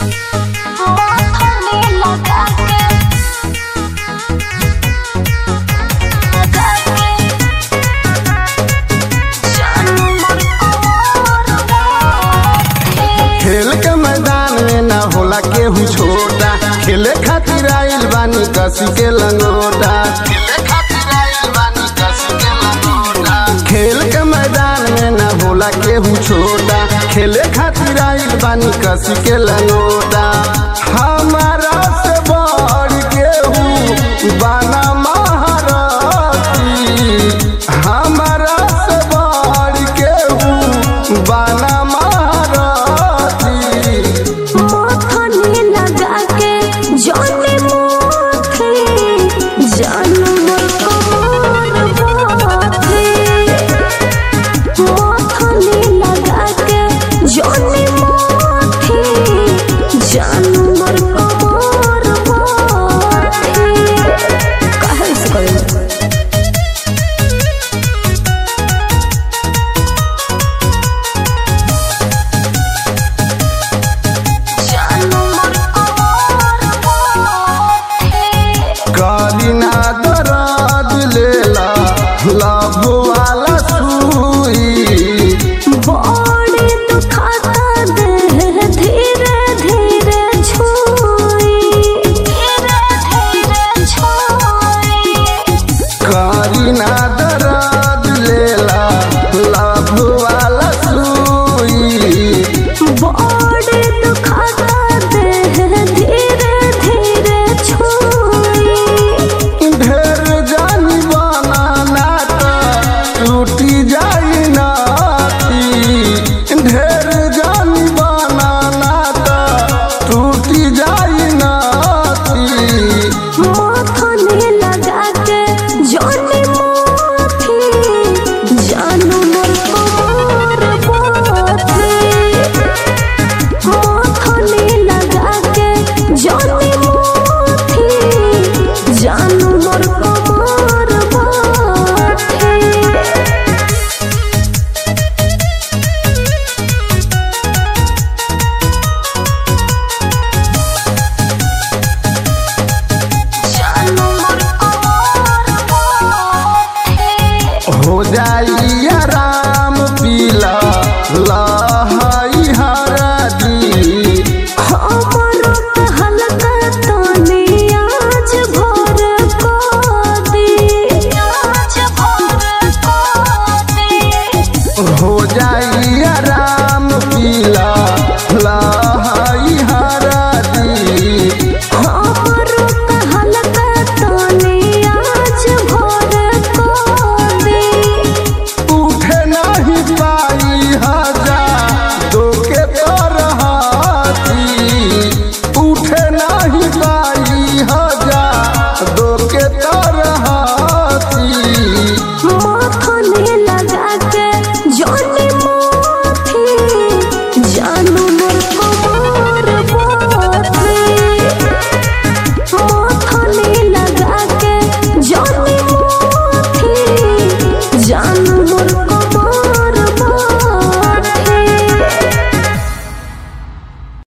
मथनी लगा के लगा के जानू मन कोर राखे खेल के मैदान में ना होला केहू छोटा खेले खातिर आइल बानी कसी के लंगोटा खेले खातिर आइल बानी कसी के लंगोटा खेल के मैदान में ना होला केहू छोटा खेले खातिर आइल बानी कसी के लंगोटा हाँ